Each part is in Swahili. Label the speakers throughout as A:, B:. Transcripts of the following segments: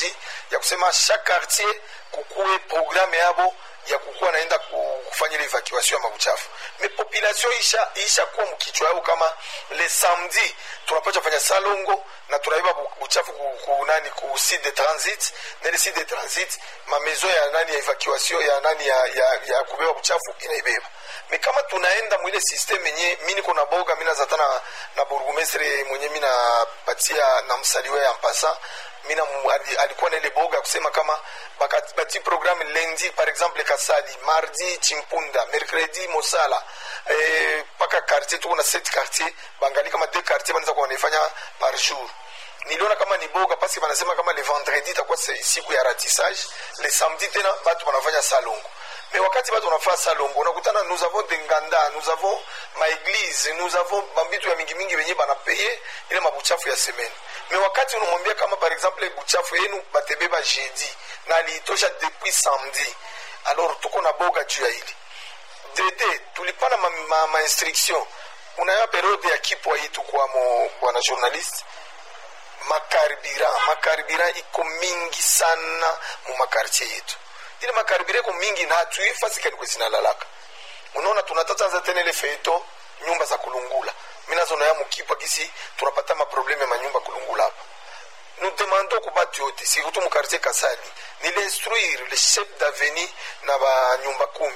A: strategie ya kusema chaque quartier kukuwe programme yabo ya kukuwa naenda ku- kufanya ile evacuation ya mabuchafu me population isha, isha kuwa mkichwa yao kama le samedi tunapasha fanya salongo na tunaiba bu- buchafu ku, ku nani ku site de transit na ile site de transit ma maison ya nani ya evacuation ya nani ya, ya, ya kubeba buchafu inaibeba me kama tunaenda mwile system yenye mi niko na boga mi nazata na, na burgumestre mwenye mi napatia na msaliwe ya mpasa mina mu- ali- alikuwa na ile boga ya kusema kama baka- bati programme lundi par exemple kasali mardi chimpunda mercredi mosala eh, paka quartier tuko na set quartier bangali kama deux quartier banaweza kuwa wanaifanya par jour niliona kama ni boga pasi banasema kama le vendredi itakuwa se- siku ya ratissage le samedi tena batu banafanya salongo me wakati batu wanafanya salongo unakutana nous avons de nganda nous avons maeglise nous avons bambitu ya mingi mingi venye banapeye ile mabuchafu ya semene me wakati unamwambia kama par exemple buchafu yenu batebeba jeudi na aliitosha depuis samedi alors tuko na boga juu ya hili dede tulipana ma, ma, ma instruction unayo periode ya kipwa hii tukwamo bwana journaliste makaribira makaribira iko mingi sana mu makartie yetu ile makaribira iko mingi na hatuifasikani kwe zinalalaka unaona tunatataza tena ile feito nyumba za kulungula minazonoya mukipwa gisi tunapata maprobleme ya manyumba kulungula hapa nous demandons ku batu yote surtout mu quartier kasali ni l'instruire le chef d'avenue na banyumba kumi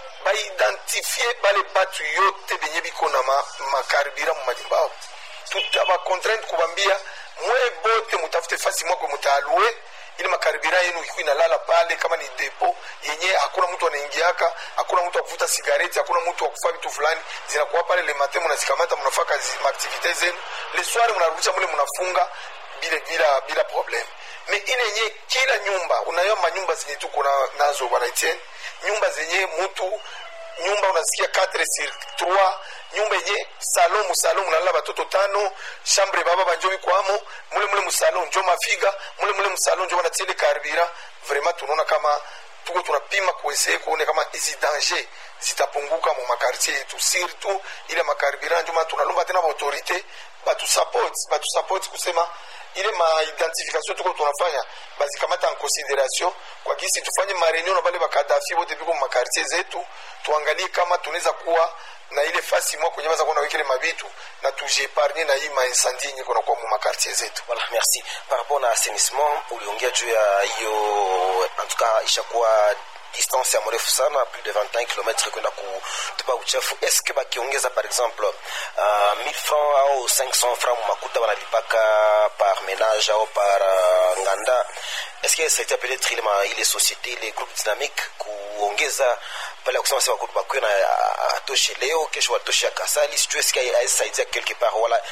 A: baidentifie bale batu yote benye biko na ma- makaribira mu manyumba ao tutabacontrainte kubambia mwe bote mutafute fasi mwakwe mutaalue ili makaribira yenu ikuwa inalala pale kama ni depo yenye hakuna mtu anaingiaka hakuna mtu akuvuta sigareti hakuna mtu akufa vitu fulani zinakuwa pale le matin munazikamata munafaa kazi maaktivite zenu le soir munarudisha mule munafunga bila bila bila problem me ile yenye kila nyumba unayo manyumba zenye tuko na- nazo bwana Etienne nyumba zenye mtu nyumba unasikia 4 sur 3 nyumba yenye salon musalon munalala batoto tano chambre baba banjo bikwamo mule mule musalon njo mafiga mule mule musalon njo banatiele karibira vraiment tunaona kama tuko tunapima kueseye kuone kama hizi danger zitapunguka mu makartier yetu surtout ile makaribira njo maana tunalomba tena baautorité batusapoti batusapoti kusema ile maidentification tuko tunafanya bazikamata en consideration kwa kisi tufanye mareunion na bale bakadafi bote biko mu makartier zetu tuangalie kama tunaweza kuwa na ile fasi mwa kwenye baza kuwa nawekele mabitu na tujiepargne na hii maincendie yenye kunakuwa mu makartier zetu
B: Voilà, merci. Par rapport na assainissement, uliongea juu ya hiyo, en tout cas ishakuwa distance ya mrefu sana plus de 21 km kwenda kutupa uchafu. Est-ce que bakiongeza par exemple uh, 1000 francs au 500 francs makuta wanalipaka par ménage au par uh, nganda, est-ce que ça a été peut-être ile ma ile société ile groupe dynamique kuongeza pale ya kusema sema kutu bakuwe na ah, atoshe leo kesho watoshe ya kasali sijui est-ce que aisaidia quelque part wala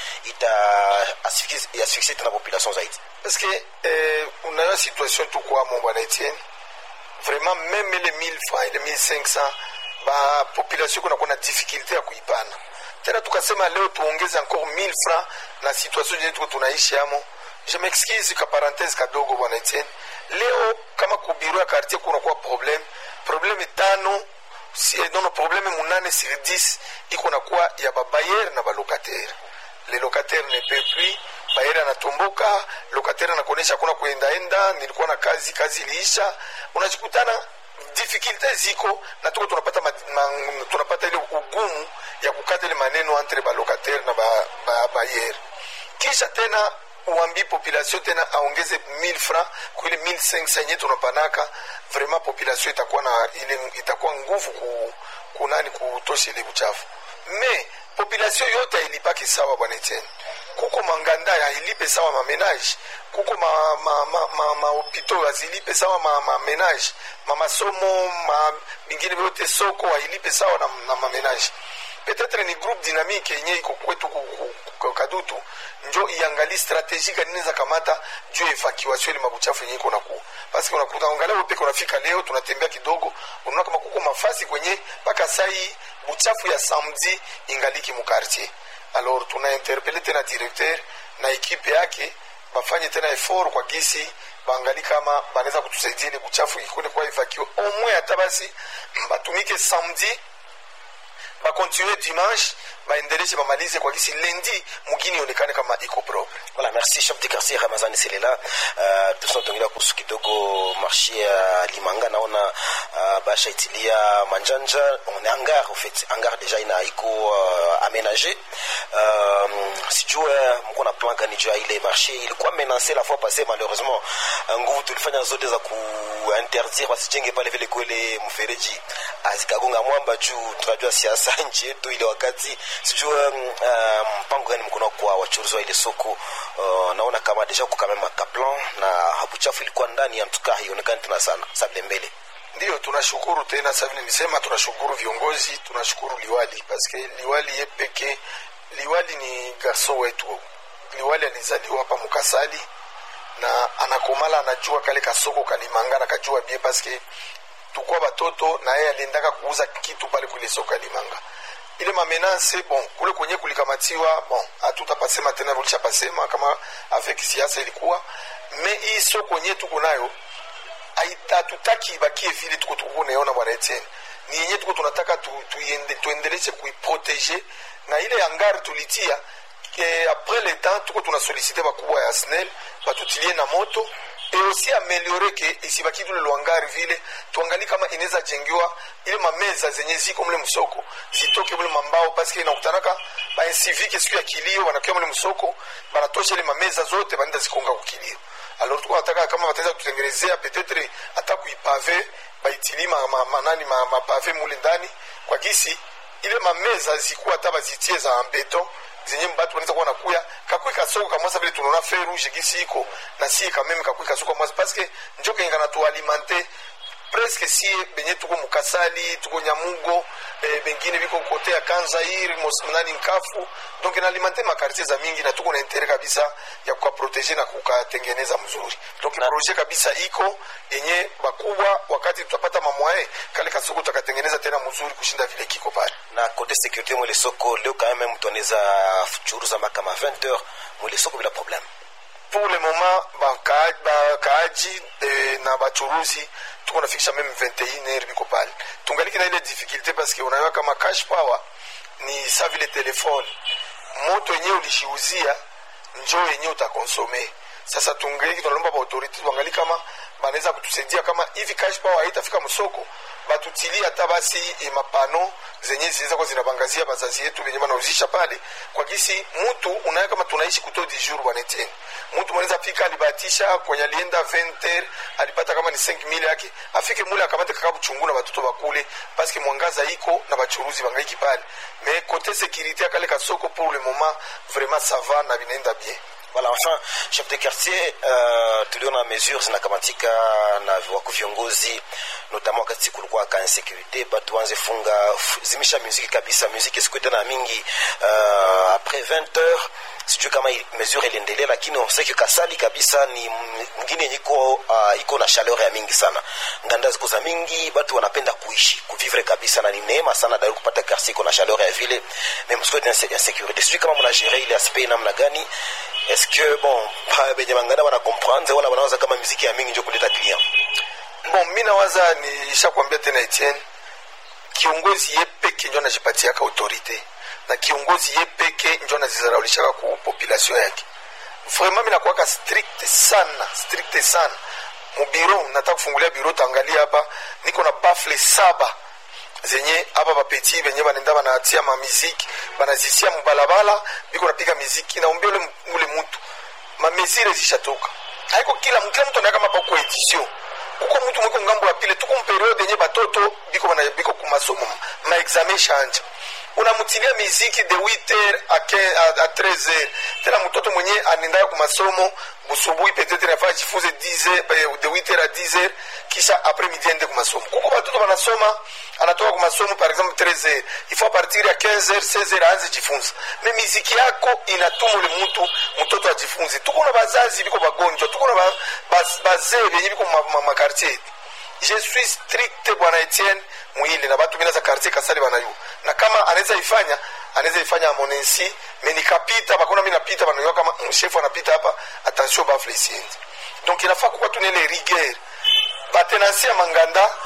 B: ita asphyxie asphyxie tena population zaidi
A: parce que eh, unayo situation tukwamo bwana etienne vraiment même les 1000 francs et les 1500 bapopulation kunakuwa na difficulté ya kuipana tena tukasema leo tuongeze encore 1000 francs na situation yenye tuko tunaishi amo je m'excuse ka parenthèse kadogo bwana etienne leo kama kubiro ya quartier kunakuwa problème problème tano si, nono problème munane sur 10 iko nakuwa ya babayere na balocataire le locataire ne peut plus bayere anatomboka locataire anakuonyesha hakuna kuendaenda nilikuwa na kazi kazi iliisha unajikutana difficulte ziko na tuko tunapata, ma, ma, tunapata ile ugumu ya kukata ile maneno entre balocataire na bayere ba, ba bayere. kisha tena uambi population tena aongeze 1000 francs kwa ile 1500 yenye tunapanaka vraiment population itakuwa na ile itakuwa nguvu ku, kunani kutosha ile buchafu me population yote hailipaki sawa bwana Etienne kuko manganda hailipe sawa mamenage kuko ma, ma, ma, ma, mahopito hazilipe sawa ma, mamenage mamasomo ma, mingine vyote soko hailipe sawa na, na mamenage peut-être ni groupe dynamique yenye iko kwetu ku- ku- ku- kadutu njo iangali strategie gani inaweza kamata juu ya evacuation ile mabuchafu yenye iko nakuwa basi unakuta angalia wewe peke unafika leo tunatembea kidogo unaona kama kuko mafasi kwenye mpaka sai buchafu ya samedi ingaliki mu quartier alors tuna interpele tena directeur na ekipe yake bafanye tena effort kwa gisi baangali kama banaweza kutusaidia ile buchafu ikone kwa evacue au moins hata basi batumike samedi bakontinue dimanche baendeleshe bamalize kwa kisi lendi mugini ionekane kama iko propre
B: Voilà, merci chef de quartier Ramazani Selela. Uh, tunatongelea kuhusu kidogo marché ya Limanga, naona uh, basha itilia manjanja on est hangar en fait, hangar déjà ina iko uh, aménagé. Um, sijue mko na plan gani juu ya ile marché ilikuwa menacé la fois passée malheureusement. Uh, nguvu tulifanya zote za kuinterdire wasijenge pale vile kwele mfereji azikagonga mwamba juu tunajua siasa nchi yetu ile wakati sijue um, uh, mpango gani mko nao kwa wachuruzi wa ile soko uh, naona kama deja kuka meme kaplan na buchafu ilikuwa ndani ya mtuka haionekani tena sana sable mbele
A: ndiyo tunashukuru tena sasa vile nimesema tunashukuru viongozi tunashukuru liwali paske liwali ye peke liwali ni garso wetu liwali alizaliwa hapa mukasali na anakomala anajua kale kasoko kalimanga na kajua bie paske tukwa batoto na yeye aliendaka kuuza kitu pale kule soko ya limanga ile mamenase bon kule kwenye kulikamatiwa bon hatutapasema tena tulishapasema kama avec siasa ilikuwa me hii soko yenye tuko nayo haita- hatutaki ibakie vile tuko tuko naiona bwana Etienne ni yenye tuko tunataka tu, tuiende, tuendeleshe kuiprotege na ile angari tulitia ke après le temps tuko tunasolicite bakubwa ya snel batutilie na moto et aussi ameliore ke isibaki tule lwangari vile tuangali kama inaweza jengiwa ile mameza zenye ziko mle msoko zitoke mle mambao paske inakutanaka bainsivique siku ya kilio wanakia mle msoko banatosha ile mameza zote banaenda zikonga kukilio alors tuko nataka kama wataweza kututengenezea peut-être hata kuipave baitili ma, ma, manani ma, mapave mule ndani kwa gisi ile mameza zikuwa hata bazitie za ambeton zenye mbatu wanaweza kuwa nakuya kakui kasoko kamwasa vile tunaona fe rouge gisi iko na sie kameme kakui kasoko kamwasa paske njo kenga na tualimante presque sie benye tuko mukasali tuko nyamugo eh, bengine biko kote ya kanzair nani nkafu donc inalimante makartier za mingi na tuko na intere kabisa ya kukaprotege na kukatengeneza mzuri donc
B: Na-
A: projet kabisa iko yenye bakubwa wakati tutapata mamwae kale kasoko tutakatengeneza tena mzuri kushinda vile kiko pale
B: na kote sécurité mwele soko leo quand même mtu anaweza churuza mpaka kama 20 heures mwele soko bila problème
A: pour le moment baka- bakaaji eh, na bachuruzi tuko nafikisha meme 21 heure biko pale tungaliki na ile difficulté parce que unajua kama cash power ni sa vile telefone moto yenyewe ulishiuzia njo yenyewe utakonsome sasa tungeliki tunalomba baautorité tuangali kama banaweza kutusaidia kama hivi cash power haitafika msoko batutilie hata basi eh, mapano zenye zinaweza kuwa zinabangazia bazazi yetu venye banauzisha pale kwa gisi mtu unaye kama tunaishi kuto di jour bwaneteni mtu mwanaweza fika alibatisha kwenye alienda 20 alipata kama ni 5000 yake afike mule akamate kaka buchungu na batoto bakule paske mwangaza iko na bachuruzi bangaiki pale mais côté sécurité akale kasoko pour le moment vraiment ça va na binaenda bien
B: Voilà, enfin chef de quartier uh, tuliona mesures zinakamatika na wako viongozi notamment wakati kulikuwa ka insécurité batu wanze funga f- zimisha muziki kabisa muziki siku tena mingi uh, après 20 heures sijui kama i- mesure iliendelea lakini on sait que kasali kabisa ni m- mwingine yenye iko uh, iko na chaleur ya mingi sana nganda ziko za mingi batu wanapenda kuishi kuvivre kabisa na ni neema sana dari kupata quartier iko na chaleur ya vile mais msiko ya insécurité sijui kama mna gérer ile aspect namna gani est-ce que bon pa benye bangana wana comprendre wala wanawaza kama muziki ya mingi njo kuleta client
A: bon mi nawaza nishakwambia tena etienne kiongozi ye peke njo anajipatiaka autorité na kiongozi ye peke njo anazizaraulishaka ku population yake vraiment mi nakuwaka strict sana strict sana mubiro nataka kufungulia biro tangalia hapa niko na bafle saba zenye hapa bapeti benye banenda banatia mamiziki banazisia mubalabala biko napiga miziki naombia ule, ule mutu mamezire zishatoka haiko kila kila mtu anaweka mapa kwa edition kuko mtu mwiko ngambo ya pile tuko mperiode yenye batoto biko bana biko kumasomo ma examen shanja unamutilia miziki de 8h a 15 a 13h tena mtoto mwenye anendaka kumasomo busubuhi peut-être nafaa jifunze 10h de 8h a 10h kisha après midi ende kumasomo kuko batoto banasoma anatoka kumasomo par exemple 13h il faut à partir ya 15h 16h aanze jifunza me miziki yako inatuma ule mtu mtoto ajifunze tuko na bazazi biko bagonjwa tuko na ba- baz- bazee benye biko makartier je suis strict bwana etienne mwile na batu bina za quartier kasali banayu na kama anaweza ifanya anaweza ifanya amonensi me nikapita bakona mi napita banayua kama mshefu anapita hapa attention bafle siendi donc inafaa kukuwa tunele rigueur batenansi ya manganda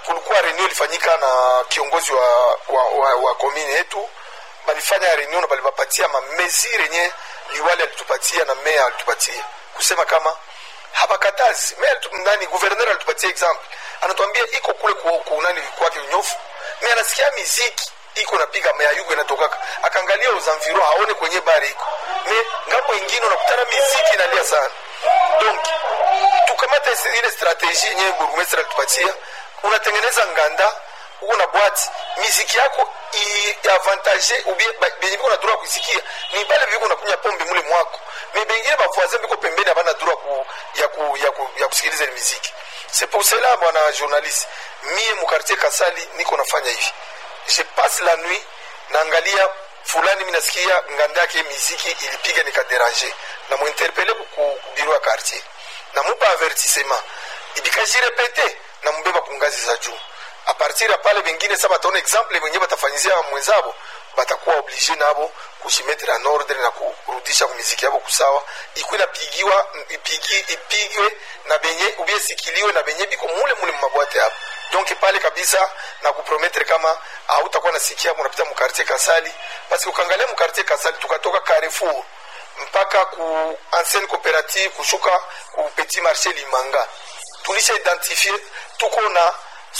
A: kulikuwa reunion ilifanyika na kiongozi wa, wa, wa, wa komini yetu balifanya reunion na balibapatia mamezire yenye liwali alitupatia na meya alitupatia kusema kama habakatazi meya alitu- nani guverner alitupatia example anatuambia iko kule ku- kunani kwake unyofu me anasikia miziki iko napiga meya yugo inatokaka akaangalia uzamviro aone kwenye bari iko me ngambo ingine unakutana miziki inalia sana donc tukamata isi- ile strategie yenye burgumestre alitupatia unatengeneza nganda uko na bwati miziki yako iavantage ubie ba- benye biko na droit ya kuisikia ni bale biko nakunya pombe mule mwako me bengine bavoisin biko pembeni abana droit ku, ya, ku, ya, ku, ya kusikiliza ile miziki c'est pour cela bwana journaliste mie mukartier kasali niko nafanya hivi je passe la nuit naangalia fulani mi nasikia nganda yake miziki ilipiga nikaderange na muinterpele ku biro ya quartier namupa avertissement ibikajirepete namubeba ku ngazi za juu a partir ya pale bengine sa bataona exemple wenye batafanyizia mwenzabo batakuwa oblige nabo kujimetre en ordre na kurudisha kumiziki yabo kusawa ikuwe inapigiwa ipigi, ipigwe na benye ubiesikiliwe na benye biko mule mule mumabwate hapo donc pale kabisa na kuprometre kama hautakuwa nasikia munapita mukartier kasali parce ukangalia mukartier kasali tukatoka carrefour mpaka ku ancienne coopérative kushuka ku petit marché limanga tulisha identifie tuko na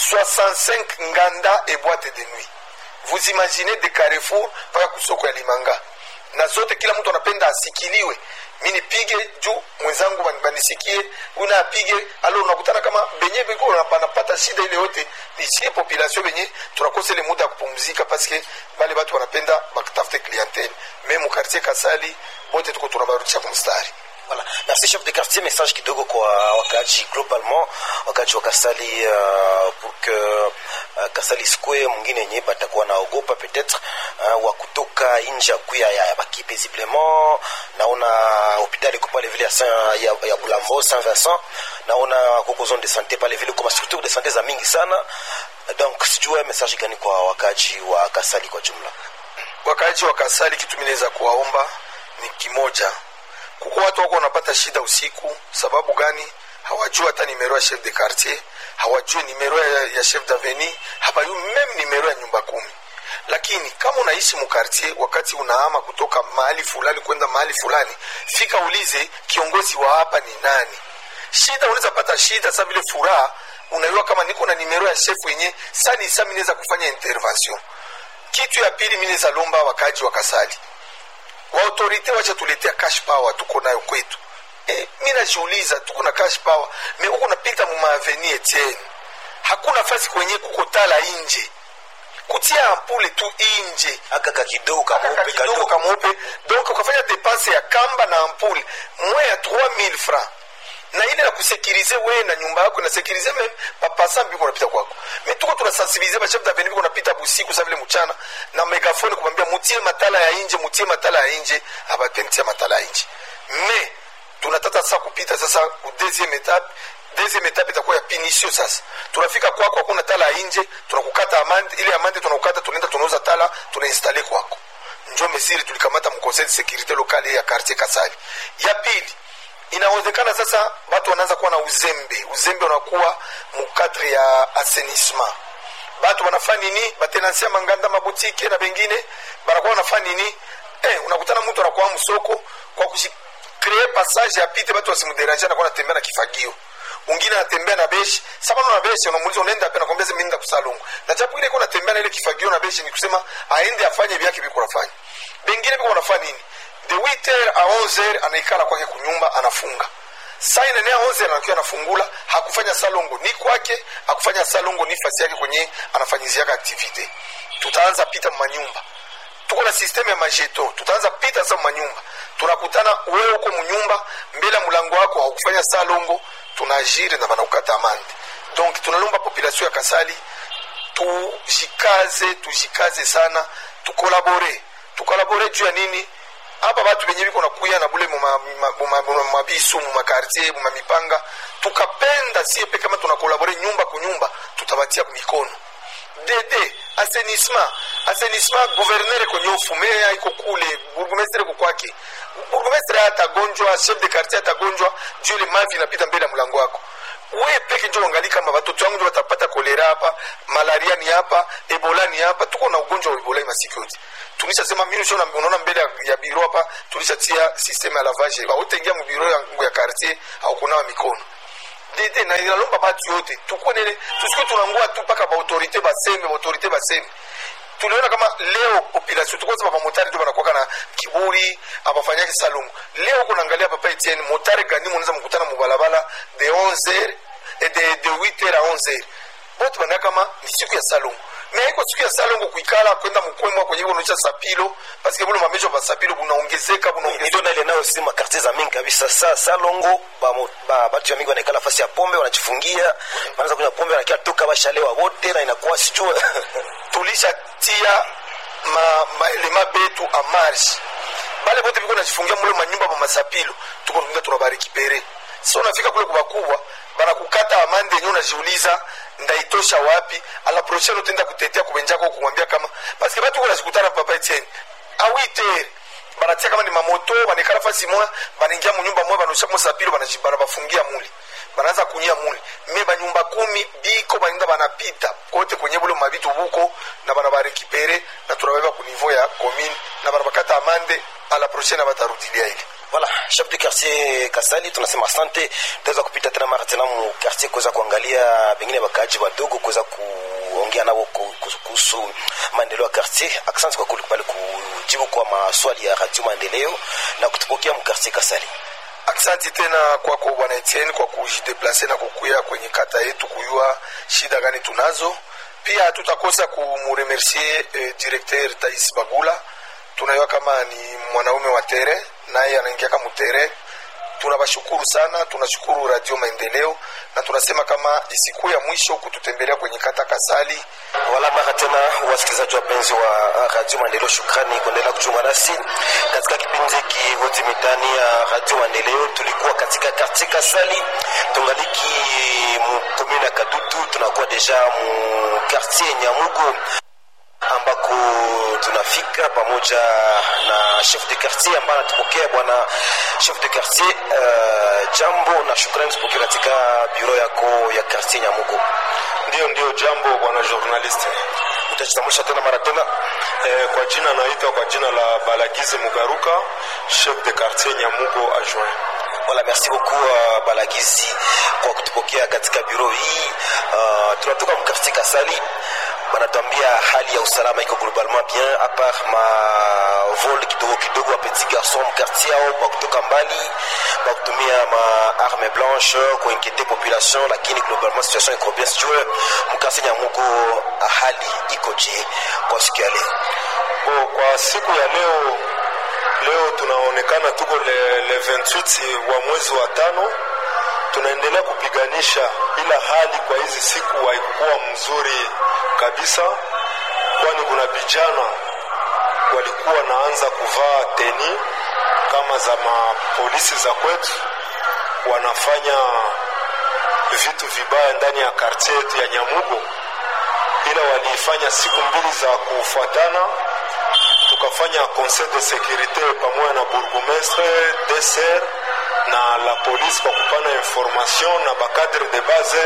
A: 65 nganda et boîte de nuit vous imaginez de carrefour mpaka kusoko ya limanga na zote kila mtu anapenda asikiliwe mi nipige juu mwenzangu bani- banisikie una apige alo unakutana kama benye biko banapata shida ile yote nisie population benye tunakosa ile muda ya kupumzika paske bale batu wanapenda bakutafute clientele me mukartier kasali bote tuko tunabarudisha kumstari
B: Voilà. Merci chef de quartier, message kidogo kwa wakaji globalement, wakaji wa Kasali uh, pour que uh, Kasali square mwingine yenye batakuwa naogopa peut-être uh, wa kutoka nje ya kuya ya, ya baki paisiblement. Naona hospitali iko pale vile ya, Saint- ya, ya Bulambo Saint Vincent, naona kuko zone de santé pale vile kwa structure de santé za mingi sana. Donc sijue message gani kwa wakaji wa Kasali kwa jumla.
A: wakaaji wa kasali kitu minaweza kuwaomba ni kimoja kuko watu wako wanapata shida usiku sababu gani hawajui hata nimero ya chef de quartier hawajui nimero ya, ya chef daveni hawajui meme nimero ya nyumba kumi lakini kama unaishi mukartier wakati unahama kutoka mahali fulani kwenda mahali fulani fika ulize kiongozi wa hapa ni nani shida unaweza pata shida sa vile furaha unajua kama niko na nimero ya chef wenye sani sa minaweza kufanya intervention kitu ya pili minaweza lomba wakaji wa kasali waautorite wacha tuletea cash power tuko nayo kwetu e, mi najiuliza tuko na cash power me huko napita mumaaveni etienne hakuna fasi kwenye kuko tala inje kutia ampule tu inje
B: Aka ka kidogo
A: Kaka
B: kameupe
A: kidogo
B: kadogo.
A: kamweupe donc ukafanya depense ya kamba na ampule mwe ya 3000 francs na ile na kusekirize we na nyumba yako na sekirize meme papasa mbiko napita kwako me tuko tunasensibilize bachef daveni biko napita busiku sa vile mchana na megafone kumwambia mutie matala ya inje mutie matala ya inje abapentia matala ya inje me tunatata sasa kupita sasa ku deuxième étape deuxième étape itakuwa ya pinisio sasa tunafika kwako hakuna tala ya inje tunakukata amande ile amande tunakukata tunaenda tunauza tala tunainstale kwako njo mesiri tulikamata mconseil de sécurité locale ya quartier kasali ya pili inawezekana sasa watu wanaanza kuwa na uzembe uzembe unakuwa mukadre ya assainissement batu wanafanya nini batenansia manganda mabutike na bengine banakuwa wanafanya nini eh, unakutana mtu anakuwa msoko kwa kukree passage apite batu wasimuderange anakuwa anatembea na kifagio ungine anatembea na beshi sabano na beshi unamuuliza unaenda pe nakwambia mimi nenda kusalungu na japo ile iko natembea na ile kifagio na beshi ni kusema aende afanye vyake viko nafanya bengine biko wanafanya nini de 8h a 11h anaikala kwake kunyumba anafunga saa inene ya 11 anakiwa anafungula hakufanya salongo ni kwake hakufanya salongo ni fasi yake kwenye anafanyiziaka aktivite tutaanza pita manyumba tuko na systeme ya majeto tutaanza pita sasa manyumba tunakutana wewe uko munyumba mbele ya mlango wako haukufanya salongo tunajire na banakukata amande donc tunalomba population ya kasali tujikaze tujikaze sana tukolabore tukolabore juu ya nini hapa batu benye biko nakuya na bule mumabisu mumakartier mumamipanga tukapenda sie pe kama tunakolabore nyumba kunyumba tutabatia mikono dede assainissement assainissement gouverneur kwenye ufumea iko kule burgumestre ko kwake burgumestre atagonjwa chef de quartier atagonjwa juu ile mavi inapita mbele ya mlango wako we peke njo angali kama watoto wangu njo watapata kolera hapa malaria ni hapa ebola ni hapa tuko na ugonjwa wa ebola masiku yote tulishasema mimi sio unaona mbele ya, ya biro hapa tulishatia system ya lavage hautaingia mu biro ya, ya quartier au kunawa mikono dede na inalomba batu yote tukunene tusikuwe tunangua tu mpaka baautorité baseme baautorité baseme tuliona kama leo population tukoza bamotari ndio banakuwaka na kiburi abafanyaki salongo leo kunaangalia papa etienne motare gani munaweza mkutana mubalabala de 11 de, de 8 à 11 bote banaa kama ni siku ya salongo me haiko siku ya salongo kuikala kwenda mkwemwa kwenye kunaisha sapilo paske bulo mamejo ba sapilo bunaongezeka bunaongezeka
B: ndio na ile nayo si makartier za mingi kabisa sa salongo batu ba, ba, ya mingi wanaikala nafasi ya pombe wanajifungia wanaanza kunywa pombe wanakia toka bashalewa wote na inakuwa sijua
A: tulishatia ma, maelema betu a marge bale bote biko najifungia mule manyumba mamasapilo tuko tunga tunabarekipere so unafika kule kubakubwa banakukata amande yenye unajiuliza ndaitosha wapi ala prochaine utenda kutetea kubenjako kumwambia kama paske batu kuna zikutana papa Etienne awite banatia kama ni mamoto banekala fasi moya banaingia munyumba moya banosha mosapilo banabafungia muli banaanza kunyia muli me banyumba kumi biko baninda banapita kote kwenye bule mabitu buko na banabarekipere na tunabeba ku niveau ya commune na banabakata amande ala prochaine batarudilia ile
B: voilà chef de quartier kasali tunasema asante tutaweza kupita tena mara tena mu quartier kuweza kuangalia pengine wakaaji wadogo kuweza kuongea nao kuhusu maendeleo ya quartier asante kwa kulikubali kujibu kwa maswali ya radio maendeleo na kutupokea mu quartier kasali
A: aksanti tena kwako bwana Etienne kwa kujideplase na kukuya kwenye kata yetu kuyua shida gani tunazo pia hatutakosa kumuremercier eh, directeur Tais Bagula tunayua kama ni mwanaume wa tere naye anaingia kama tere tunawashukuru sana tunashukuru radio maendeleo na tunasema kama isiku ya mwisho kututembelea kwenye kata kasali
B: wala mara tena wasikilizaji wapenzi wa radio maendeleo shukrani kuendelea kuchunga nasi katika kipindi hiki hoti mitani ya radio maendeleo tulikuwa katika kartie kasali tungaliki mu komune ya kadutu tunakuwa deja mu kartie nyamugo ambako tunafika pamoja na chef de quartier ambaye anatupokea bwana chef de quartier uh, jambo na shukrani tupokea katika biro yako ya quartier nyamugo
C: ndio ndio jambo bwana journalist
B: utajitambulisha tena mara tena
C: eh, kwa jina naitwa kwa jina la balagizi mugaruka chef de quartier nyamugo adjoint
B: Voilà, merci beaucoup uh, Balagizi kwa kutupokea katika biro hii. Uh, tunatoka mkarti Kasali, banatuambia hali ya usalama iko globalement bien a part ma vol kidogo kidogo wa petit garçon mkarti yao kwa kutoka mbali kwa kutumia ma arme blanche kuinquiete population, lakini globalement situation iko bien. Sijue mkarti Nyamugo hali iko je kwa siku ya leo?
C: Bo, kwa siku ya leo leo tunaonekana tuko le, le 28 wa mwezi wa tano tunaendelea kupiganisha ila hali kwa hizi siku haikukuwa mzuri kabisa kwani kuna vijana walikuwa naanza kuvaa teni kama za mapolisi za kwetu wanafanya vitu vibaya ndani ya kartie yetu ya nyamugo ila waliifanya siku mbili za kufuatana tukafanya conseil de sécurité pamoja na bourgmestre deser na la police kwa kupana information na bakadre de base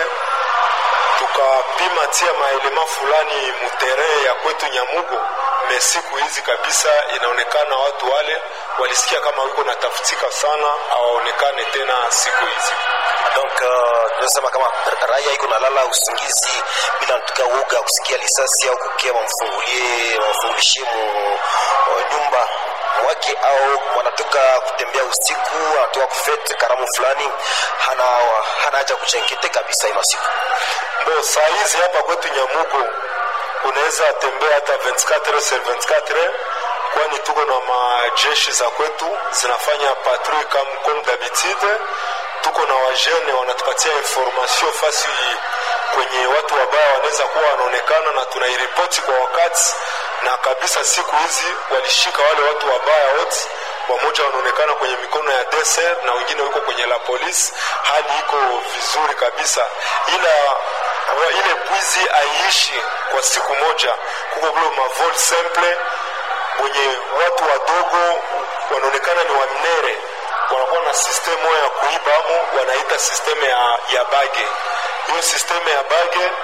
C: tukapima tia maelema fulani muterrain ya kwetu nyamugo me siku hizi kabisa inaonekana watu wale walisikia kama wiko natafutika sana awaonekane tena siku hizi
B: donc uh, tunasema kama raia iko nalala usingizi bila tuka uoga kusikia lisasi au kukia wamfungulie wamfungulishie mu uh, nyumba wake au wanatoka kutembea usiku anatoka kufete karamu fulani hana hana haja kuchenkete kabisa hii masiku
C: bo saa hizi hapa kwetu nyamugo unaweza tembea hata 24 sur 24 kwani tuko na majeshi za kwetu zinafanya patrouille comme, comme d'habitude tuko na wajene wanatupatia information fasi kwenye watu wabaya wanaweza kuwa wanaonekana na tunairipoti kwa wakati na kabisa siku hizi walishika wale watu wabaya wote wamoja wanaonekana kwenye mikono ya deser na wengine wiko kwenye la polisi hali iko vizuri kabisa ila wa ile bwizi aiishi kwa siku moja kuko vile mavol simple wenye watu wadogo wanaonekana ni wamnere wanakuwa na sistemu ya kuibamo wanaita sistemu ya, ya bage hiyo sistemu ya bage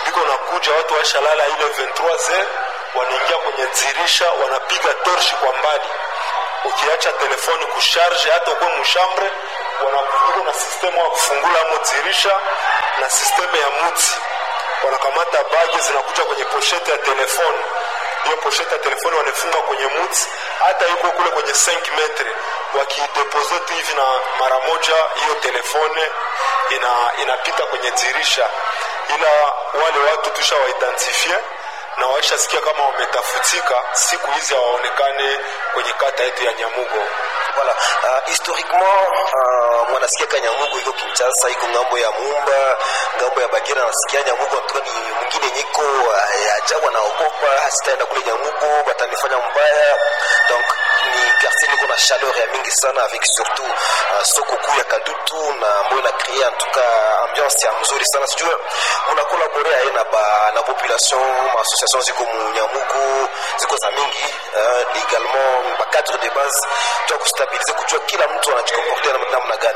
C: biko nakuja watu waishalala ile 23 wanaingia kwenye dirisha wanapiga torshi kwa mbali ukiacha telefoni kusharge hata ukwe mushambre wanakuko na sistemu ya kufungula amo dirisha na sistemu ya muti wanakamata bagi zinakuja kwenye poshete ya telefoni hiyo poshete ya telefoni wanafunga kwenye muti hata yuko kule kwenye 5 metre wakidepoze tu hivi na mara moja hiyo telefone ina inapita kwenye dirisha ila wale watu tusha waidentifie na waishasikia kama wametafutika siku hizi hawaonekane kwenye kata yetu ya nyamugo
B: Voilà. Uh, historiquement uh, mwanasikia ka Nyamugo iko Kinshasa, iko ngambo ya Mumba, ngambo ya Bagira, nasikia Nyamugo antuka ni mwingine nyiko uh, ajabu, anaogopa sitaenda kule Nyamugo batanifanya mbaya. Donc ni quartier niko na chaleur ya mingi sana avec surtout uh, soko kuu ya Kadutu na ambayo ina créer en tout cas ambiance ya mzuri sana. Sijue muna collaborer aye na ba na population ma association ziko mu Nyamugo ziko za mingi uh, également ba cadre de base tu kustabilize kujua kila mtu anajikomportea namna namna gani.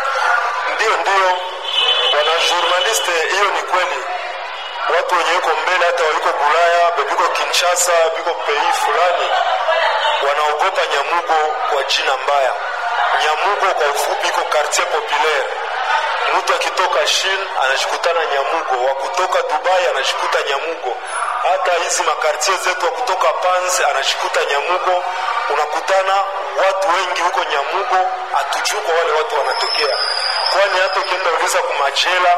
C: ndio ndio bwana journaliste hiyo ni kweli watu wenye iko mbele hata waliko bulaya bebiko kinshasa biko pei fulani wanaogopa nyamugo kwa jina mbaya nyamugo kwa ufupi iko quartier populaire mtu akitoka shin anashikutana nyamugo wa kutoka dubai anashikuta nyamugo hata hizi makartie zetu wa kutoka pans anashikuta nyamugo unakutana watu wengi huko nyamugo hatujui kwa wale watu wanatokea kwani hata ukienda uliza kumajela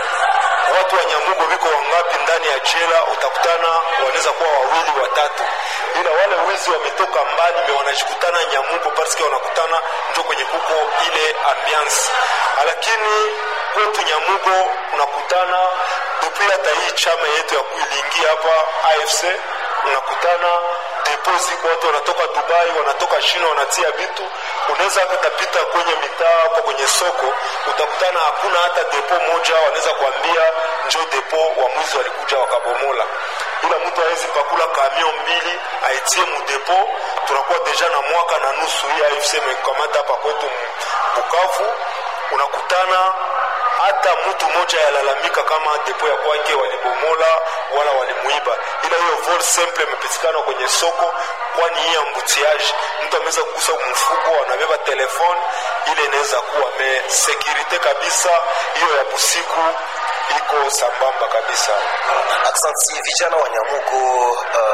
C: watu wa nyamugo viko wangapi ndani ya jela utakutana wanaweza kuwa wawili watatu ila wale wizi wametoka mbali me wanashikutana nyamugo paske wanakutana njo kwenye kuko ile ambiance lakini kwetu nyamugo unakutana depuis hata hii chama yetu ya kuiliingia hapa afc unakutana depo ziko watu wanatoka dubai wanatoka china wanatia vitu unaweza hata tapita kwenye mitaa kwa kwenye soko utakutana hakuna hata depo moja wanaweza kuambia njo depo wa mwizi walikuja wakabomola ila mtu awezi pakula kamion mbili aitie mudepo tunakuwa deja na mwaka na nusu hii afc imekamata hapa kwetu bukavu unakutana hata mtu mmoja yalalamika kama depo ya kwake walibomola wala walimuiba ila hiyo vol simple imepatikana kwenye soko kwani hii ambutiage mtu ameweza kugusa mfuko anabeba telefone ile inaweza kuwa me sekirite kabisa hiyo ya busiku iko sambamba kabisa
B: Aksanti, vijana wa Nyamugo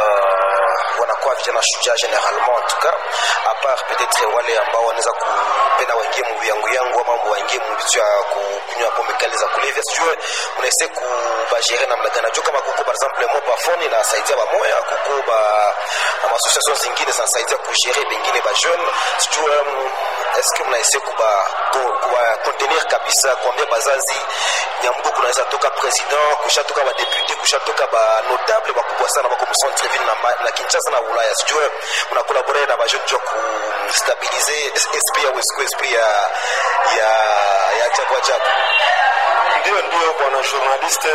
B: uh, wanakuwa vijana shujaa generalement en tout cas à part peut-être wale ambao wanaweza kupenda waingie mu yangu yangu ama waingie mu vitu ya kunywa pombe kali za kulevya, sijue unaise kubagere namna gani? Najua kama kuko par exemple mo bafoni inasaidia bamoya, kuko ba ma association zingine zinasaidia kugere bengine ba jeune, sijue um, est-ce que mnaise kuba kuba contenir kabisa, kuambia bazazi Nyamugo kunaweza toka president, kushatoka ba député, kushatoka ba notable bakubwa sana bako mu centre ville na, ma- na Kinshasa na Ulaya, sijue mnakolabore na ba jeune jua kustabilize esprit ya Wesco, esprit ya ya ya ajabu ajabu.
C: ndio ndio bwana journaliste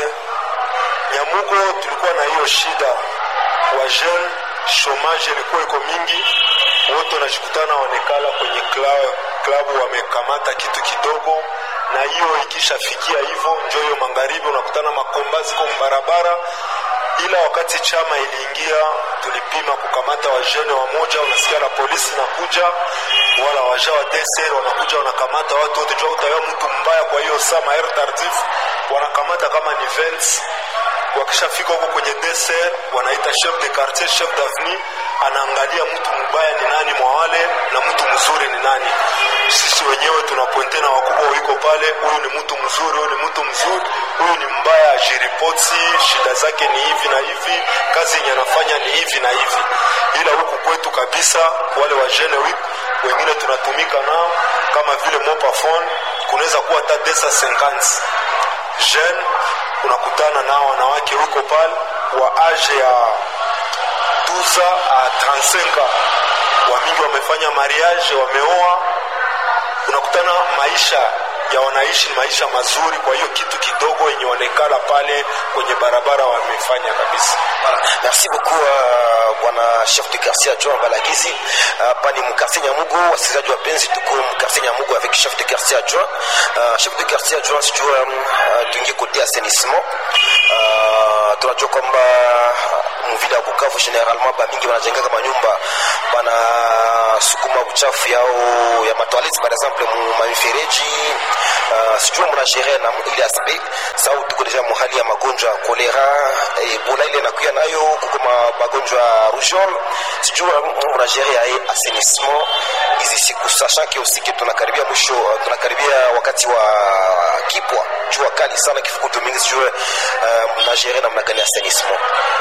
C: nyamugo tulikuwa na hiyo shida wa jeune chomage ilikuwa iko mingi wote wanashikutana wanekala kwenye kla- klabu wamekamata kitu kidogo na hiyo ikishafikia hivyo njo hiyo magharibi unakutana makomba ziko mbarabara ila wakati chama iliingia tulipima kukamata wajene wamoja unasikia la polisi nakuja wala waja wa DSR wanakuja wanakamata watu wote jua utawewa mtu mbaya kwa hiyo saa maer tardif wanakamata kama ni vents wakishafika huko kwenye DSR wanaita chef de quartier chef d'avenue anaangalia mtu mbaya ni nani mwa wale na mtu mzuri ni nani sisi wenyewe tunapointe na wakubwa wiko pale huyu ni mtu mzuri huyu ni mtu mzuri huyu ni mbaya ajiripoti shida zake ni hivi na hivi kazi yenye anafanya ni hivi na hivi ila huku kwetu kabisa wale wajene wi- wengine tunatumika nao kama vile mopafone kunaweza kuwa hata desa 50 jeune unakutana nao wanawake wiko pale wa age ya 12 a 35 wamingi wamefanya mariage wameoa unakutana maisha ya wanaishi ni maisha mazuri kwa hiyo kitu kidogo yenye wanekala pale kwenye barabara wamefanya kabisa
B: Voilà. Merci beaucoup uh, bwana chef de quartier adjoint Balagizi. Hapa ni mkartier Nyamugo, wasikilizaji wapenzi, tuko mkartier Nyamugo avec chef de quartier adjoint. Uh, chef de quartier adjoint sijua um, uh, tuingie kote assainissement. Uh, tunajua kwamba mvile ya bukavu generalement bamingi banajengaka manyumba banasukuma uchafu yao ya matoilette par exemple mu mamifereji uh, sijua mnagere na ile aspect sau tuko deja muhali ya magonjwa ya kolera ebola ile nakuya nayo kuko magonjwa ya rougeole sijua mnagere yaye assainissement hizi siku sachant que aussi que tunakaribia mwisho tunakaribia wakati wa kipwa jua kali sana kifukutu mingi sijue uh, mnagere namna gani assainissement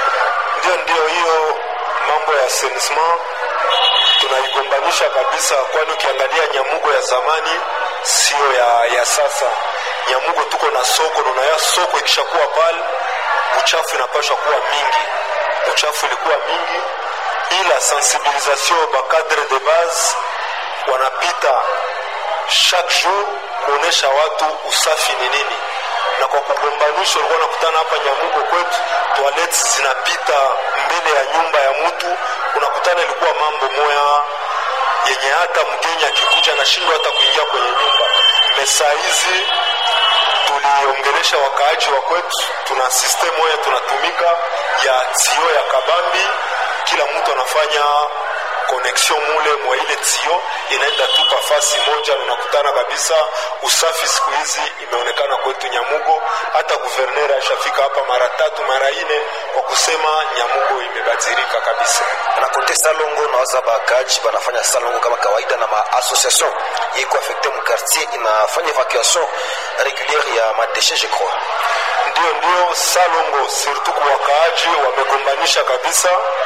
C: ndio ndio hiyo mambo ya assainissement tunaigombanisha kabisa kwani ukiangalia nyamugo ya zamani sio ya, ya sasa nyamugo tuko na soko nanaya soko ikishakuwa pale uchafu inapashwa kuwa mingi uchafu ilikuwa mingi ila sensibilisation bacadre de base wanapita chaque jour kuonesha watu usafi ni nini na kwa kugombanisha ulikuwa nakutana hapa nyamugo kwetu toilet zinapita mbele ya nyumba ya mtu unakutana ilikuwa mambo moya yenye hata mgeni akikuja anashindwa hata kuingia kwenye nyumba mesa hizi tuliongelesha wakaaji wa kwetu tuna system moya tunatumika ya tio ya kabambi kila mtu anafanya connexion mule mwa ile tio inaenda tu pa fasi moja na unakutana kabisa usafi siku hizi imeonekana kwetu nyamugo hata guverner ashafika hapa mara tatu mara ine kwa kusema nyamugo imebadilika kabisa
B: na kote salongo nawaza bakaji banafanya salongo kama kawaida na maassociation yeko affecte mu quartier inafanya evacuation régulière ya madeshe je crois
C: ndio ndio salongo surtout kwa wakaaji wamegombanisha kabisa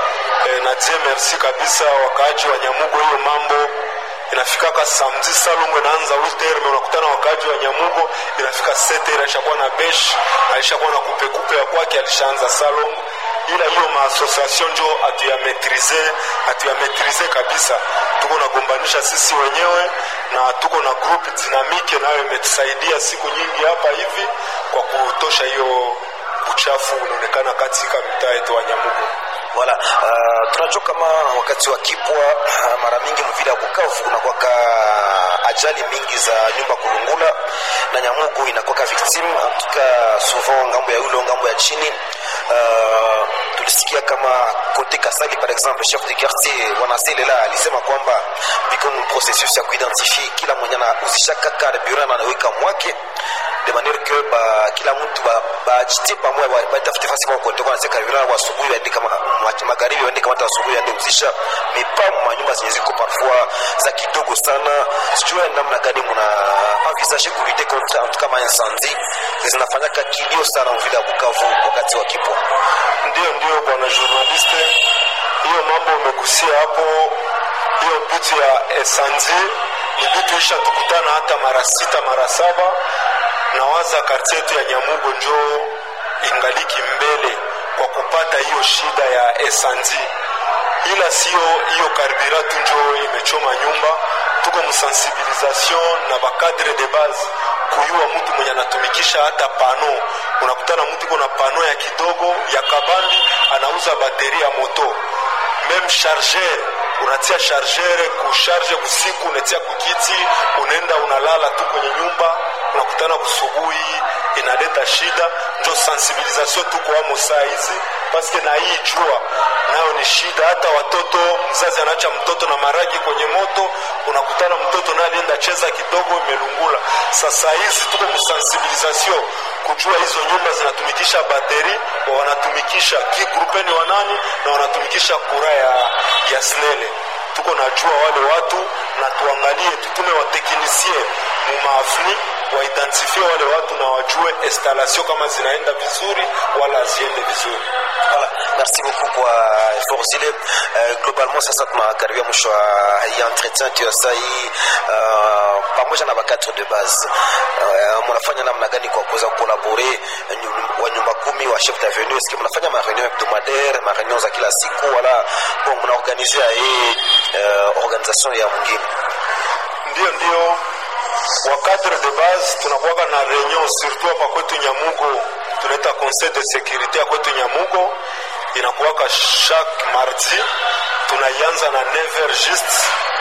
C: e, na die merci kabisa wakaaji wa nyamugo hiyo mambo inafikaka samedi salongo inaanza witerme unakutana wakaaji wa nyamugo inafika seter aishakuwa na besh aishakuwa na kupekupe ya kwake alishaanza salongo ila hiyo maassociation njo hatuyametrize hatuyametrize kabisa tuko nagombanisha sisi wenyewe na tuko na group dinamike nayo imetusaidia siku nyingi hapa hivi kwa kutosha hiyo uchafu unaonekana katika mitaa yetu wa nyamugo
B: Voilà, uh, tunajua kama wakati wa kipwa uh, mara mingi mvile ya Bukavu kunakwaka ajali mingi za nyumba kulungula na Nyamugo inakwaka victime antuka souvent ngambo ya ulo ngambo ya chini uh, tulisikia kama kote Kasali par exemple chef de quartier wanaselela alisema kwamba biko mu processus ya kuidentifie kila mwenye anauzishaka carburant anaweka mwake de manière que ba kila mtu bajitie ba pamoja batafute fasi kwa kutoka na carburant wa asubuhi waende kama magharibi waende kama asubuhi waende uzisha mipamu manyumba zenye ziko parfois za kidogo sana sijua namna gani mna envisager kulite contre en tout cas ma incendie zinafanyaka kilio sana mvile ya Bukavu wakati wa kipwa
C: ndio ndio bwana journaliste hiyo mambo umegusia hapo hiyo bitu ya esanzi ni bitu isha tukutana hata mara sita mara saba nawaza kartie yetu ya nyamugo njo ingaliki mbele kwa kupata hiyo shida ya esanzi ila sio hiyo karbiratu njo imechoma nyumba tuko msensibilisation na bakadre de base kuyua mtu mwenye anatumikisha hata pano unakutana mtu iko na pano ya kidogo ya kabambi anauza bateri ya moto meme charger unatia charger kusharge kusiku unatia kukiti unaenda unalala tu kwenye nyumba unakutana kusubuhi inaleta shida njo sensibilisation tuko amo saa hizi paske na hii jua nayo ni shida hata watoto mzazi anaacha mtoto na maragi kwenye moto unakutana mtoto naye alienda cheza kidogo imelungula sasa hizi tuko msensibilisation kujua hizo nyumba zinatumikisha bateri wa wanatumikisha kigrupeni wanani na wanatumikisha kura ya, ya snele tuko najua wale watu na tuangalie tutume wateknisie mumaafni waidentifie wale watu na wajue installation kama zinaenda vizuri wala haziende vizuri
B: Voilà, merci beaucoup kwa effort zile. Uh, globalement sasa tunakaribia mwisho wa hii entretien tu ya saa hii uh, pamoja na bakatre de base uh, mnafanya namna gani kwa kuweza kukolabore wa nyumba kumi wa chef d'avenue? Est-ce que mnafanya ma réunion hebdomadaire, ma réunion za kila siku wala bon mnaorganizia hii uh, organisation ya mwingine?
C: ndio ndio wa cadre de base tunakuwaka na reunion surtout hapa kwetu nyamugo tunaita conseil de sécurité ya kwetu nyamugo inakuwaka chaque mardi tunaianza na 9h juste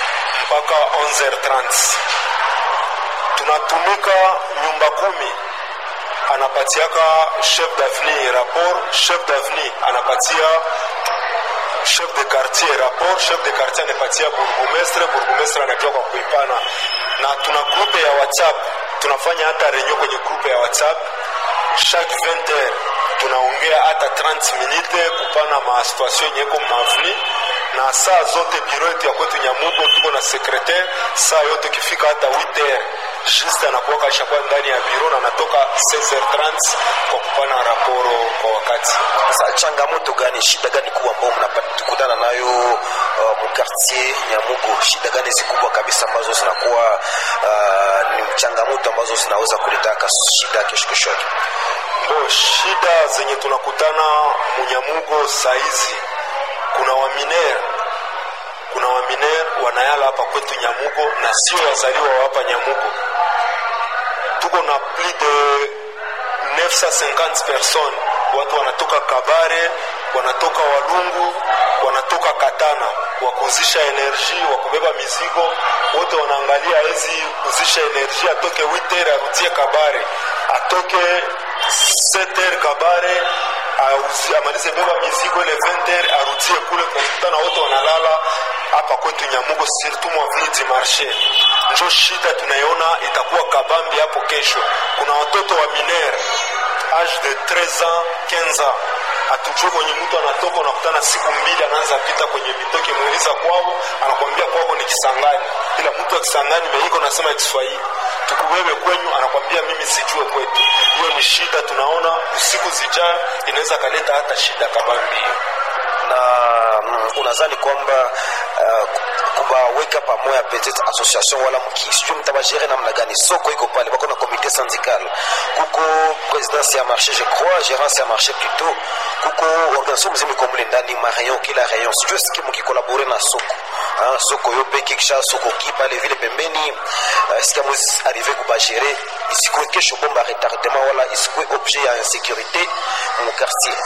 C: mpaka 11h30 tunatumika nyumba kumi anapatiaka chef d'avenir rapport chef d'avenir anapatia chef de quartier rapport chef de quartier anapatia burgomestre burgomestre anakia kwa kuipana na tuna grupe ya whatsapp tunafanya hata renyo kwenye grupe ya whatsapp chaque 20 heures tunaongea hata 30 minute kupana masituation yenyeko mavni na saa zote biro yetu ya kwetu nyamugo tuko na sekretare saa yote ikifika hata 8 heures juste anakuwaka ashakuwa ndani ya biro na anatoka 16h30 kwa kupana raporo kwa wakati
B: Sasa changamoto gani, shida gani kubwa ambao mnakutana nayo uh, mkartier Nyamugo? Shida gani zikubwa kabisa ambazo zinakuwa uh, ni changamoto ambazo zinaweza kuleta shida kesho kesho yake?
C: Bo, shida zenye tunakutana munyamugo saizi, kuna waminer kuna waminer wanayala hapa kwetu Nyamugo na sio wazaliwa wa hapa Nyamugo. Tuko na plus de 950 personnes, watu wanatoka Kabare, wanatoka Walungu, wanatoka Katana, wakuzisha enerji, wakubeba mizigo, wote wanaangalia hizi kuzisha enerji, atoke 8h arudie Kabare, atoke 7h Kabare auzi- amalize beba mizigo ile 20h arudie kule. Tunakutana wote wanalala hapa kwetu Nyamugo, surtout mwaveni du marché. Njo shida tunaiona itakuwa kabambi hapo kesho. Kuna watoto wa minere age de 13 ans 15 ans hatujue kwenye mtu anatoka, unakutana siku mbili anaanza pita kwenye mitoke muuliza kwao, anakwambia kwao ni Kisangani, ila mtu wa Kisangani meiko nasema Kiswahili tukubebe kwenyu, anakwambia mimi sijue kwetu. Hiyo ni shida, tunaona usiku zijayo inaweza kaleta hata shida kabambi hiyo.
B: na mm, unadhani kwamba uh, kubaweka pamoja peut-être association wala mkisijui mtabajere namna gani? Soko iko pale, bako na comité syndical, kuko présidence ya marché je crois, gérance ya marché plutôt, kuko organisation mzima iko mle ndani, ma rayon kila rayon, sijui siki mkikolabore na soko Ah, soko yo peke kisha soko ki pale vile pembeni uh, sika mwezi arrive kubagere isikuwe kesho bomba retardement wala isikuwe objet ya insécurité mu quartier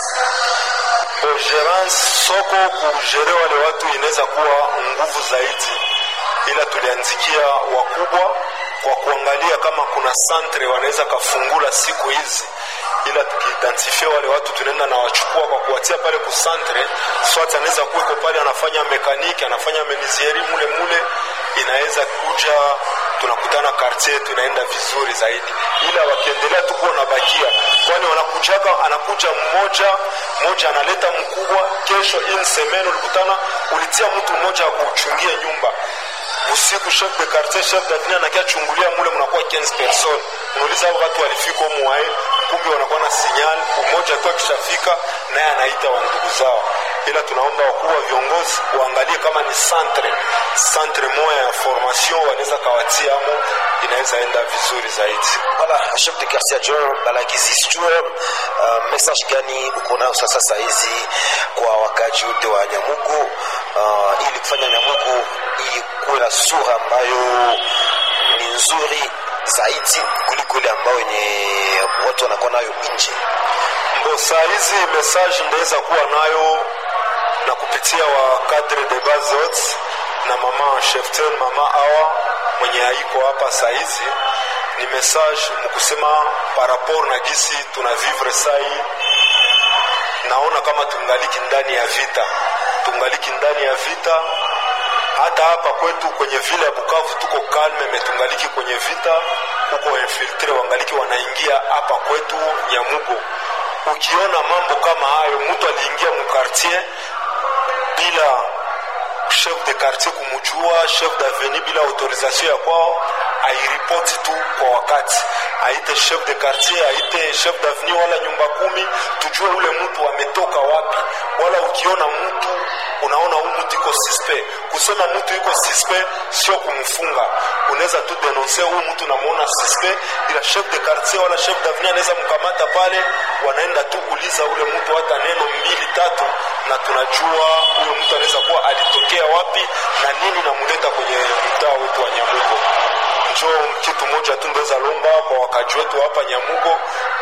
C: Gerance soko kugere wale watu inaweza kuwa nguvu zaidi, ila tulianzikia wakubwa kwa kuangalia kama kuna santre wanaweza kafungula siku hizi, ila tukiidentifia wale watu tunaenda na wachukua kwa kuwatia pale kusantre, swat anaweza kuweko pale anafanya mekaniki anafanya menizieri mule mule, inaweza kuja tunakutana kartie yetu inaenda vizuri zaidi, ila wakiendelea tu kuwa nabakia, kwani wanakujaga, anakuja mmoja mmoja analeta mkubwa, kesho in semaine ulikutana ulitia mtu mmoja wa kuchungia nyumba usiku, chef de quartier chef d'avenue anakia chungulia mule, mnakuwa 15 personnes, unauliza hao watu walifika humu wae, kumbe wanakuwa na sinyal, mmoja tu akishafika naye anaita wa ndugu zao ila tunaomba wakuu wa viongozi waangalie kama ni centre centre moya ya formation wanaweza kawatia amo, inaweza enda vizuri zaidi.
B: Voilà, chef de quartier John Balagizi, sijue uh, message gani uko nayo sasa saa hizi kwa wakaji wote wa Nyamugo uh, ili kufanya Nyamugo ili kuwe na sura ambayo ni nzuri zaidi kuliko ile ambayo yenye watu wanakuwa nayo nje.
C: Mbo saa hizi message ndaweza kuwa nayo na kupitia wa cadre de base zote na mama cheftel mama awa mwenye haiko hapa saa hizi ni message mkusema par rapport na gisi tuna vivre sai naona kama tungaliki ndani ya vita tungaliki ndani ya vita hata hapa kwetu kwenye vile ya Bukavu tuko kalme metungaliki kwenye vita huko infiltre wangaliki wanaingia hapa kwetu Nyamugo ukiona mambo kama hayo mtu aliingia mukartier bila chef de quartier kumujua chef d'avenue bila autorisation ya kwao airipoti tu kwa wakati aite chef de quartier aite chef d'avenue wala nyumba kumi tujue ule mtu ametoka wapi wala ukiona mtu unaona huu mtu iko suspect kusema mtu iko suspect sio kumfunga unaweza tu denonse huu mtu namuona suspect ila chef de quartier wala chef d'avenue anaweza mkamata pale wanaenda tu uliza ule mtu hata neno mbili tatu na tunajua huyo mtu anaweza kuwa alitokea wapi na nini namuleta kwenye mtaa wetu wa Nyamugo njo kitu moja tu ndoweza lomba kwa wakaji wetu hapa Nyamugo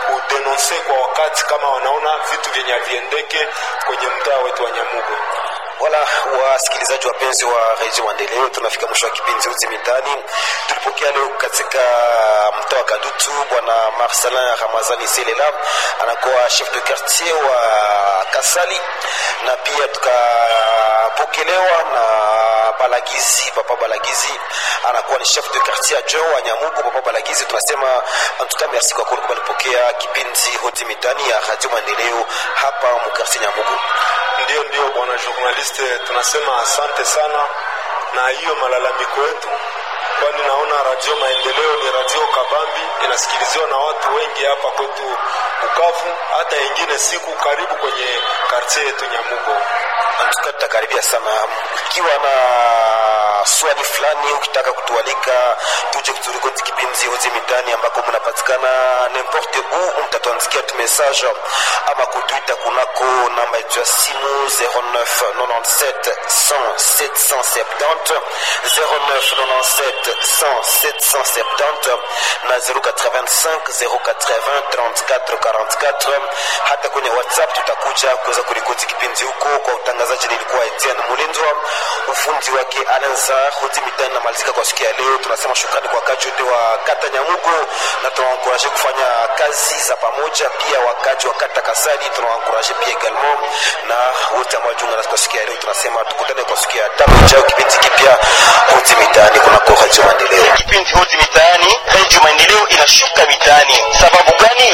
C: kudenonse kwa wakati kama wanaona vitu vyenye haviendeke kwenye mtaa wetu wa Nyamugo.
B: wala wasikilizaji wapenzi wa redio maendeleo tunafika mwisho wa kipindi uzi mitani tulipokea leo katika mtaa wa kadutu bwana marcelin ramazani selela anakuwa chef de quartier wa kasali na pia tukapokelewa na balagizi papa balagizi anakuwa ni chef de quartier adjoint wa nyamugo papa balagizi tunasema antuka merci kwa kuwa balipokea kipindi hoti mitani ya radio maendeleo hapa mukartier nyamugo
C: ndio ndio bwana journaliste tunasema asante sana na hiyo malalamiko yetu kwani naona radio maendeleo ni radio kabambi inasikiliziwa na watu wengi hapa kwetu bukavu hata ingine siku karibu kwenye kartie yetu nyamugo
B: antuka tutakaribia sana ikiwa na swali fulani ukitaka kutualika tuje kuturikoti kipindi hozi mitani ambako mnapatikana nimporte u mtatuandikia tu message ama kutwita kunako namba yetu ya simu 0997 100 770 0997 100 770 na 085 080 34 44 hata kwenye whatsapp tutakuja kuweza kurikoti kipindi huko kwa utangazaji nilikuwa etienne mulindwa ufundi wake alanza hoti mitani namalizika kwa siku ya leo tunasema shukrani kwa wakaji wote wa kata nyamugo na tunawankuraje kufanya kazi za pamoja pia wakaji wa kata kasali tunawankuraje pia egalement na wote ambao jiunga nasi kwa siku ya leo tunasema tukutane kwa siku ya tano ijao kipindi kipya hoti mitaani kunako radio maendeleo
D: kipindi hoti mitaani redio maendeleo inashuka mitaani sababu gani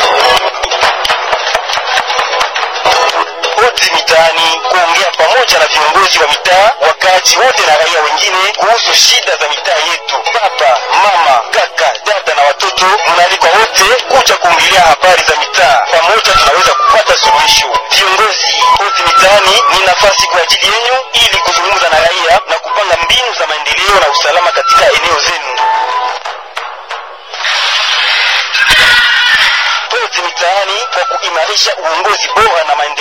D: hoti mitaani kuongea pamoja na viongozi wa mitaa wakaaji wote na raia wengine kuhusu shida za mitaa yetu baba mama kaka dada na watoto mnaalikwa wote kuja kuongelea habari za mitaa pamoja tunaweza kupata suluhisho viongozi hoti mitaani ni nafasi kwa ajili yenyu ili kuzungumza na raia na kupanga mbinu za maendeleo na usalama katika eneo zenu hoti mitaani kwa kuimarisha uongozi bora na maendeleo